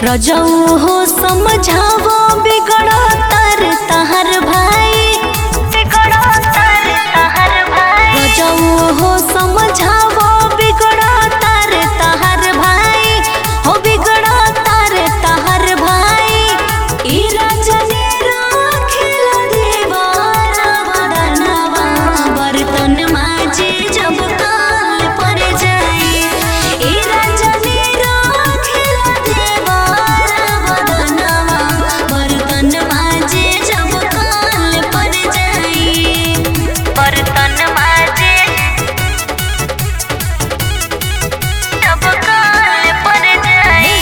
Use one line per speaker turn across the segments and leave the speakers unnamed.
रजऊ हो समझावो बिगड़ो तर तहर भाई बिगड़ो तर तहर भाई रजऊ हो समझावो बिगड़ो तर तहर भाई हो बिगड़ो तर तहर भाई ई रजनी राखिल देवारा बदनवा बर्तन माजे जब काल पर जाई ई रजनी राखिल देवारा बदनवा बर्तन माजे जब काल पर जाई बर्तन माजे जब काल पर जाई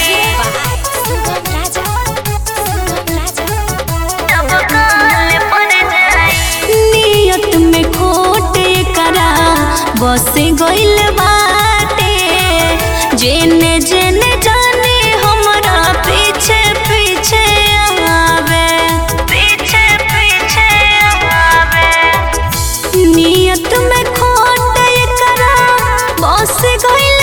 नियत में खोट करा बस गइल बाटे जेने जेने जाने हमरा पीछे पीछे आवे पीछे पीछे आवे नियत में खोट करा बस गइल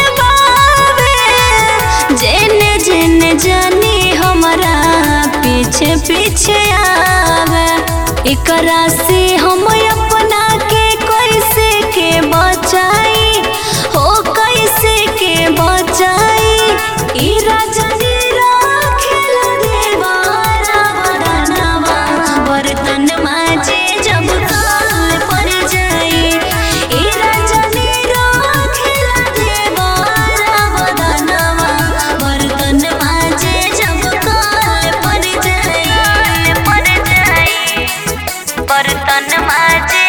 बावे जेने जेने जानी हमरा पीछे पीछे आवे एकरा से हम अपना के कैसे के बचाई हो कैसे के बचाई ई रजनी राखिल देवारा बदनवा बर्तन माजे जब काल पर जाई ई रजनी राखिल देवारा बदनवा बर्तन माजे जब काल पर जाई पर जाई बर्तन माजे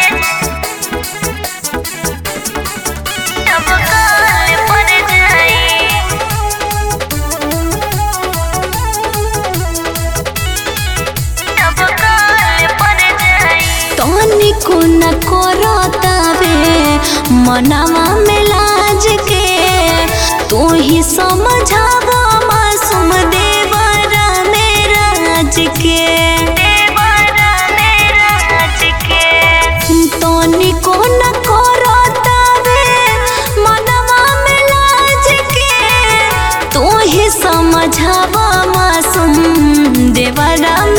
जब काल पर जाई जब काल पर जाई तनिको न करतावे मनवा में लाज के तू ही समझावा मासूम देवरा मेरा राज के देवरा मेरा राज के तनिको न करतावे मनवा में लाज के तू ही समझावा मासूम देवरा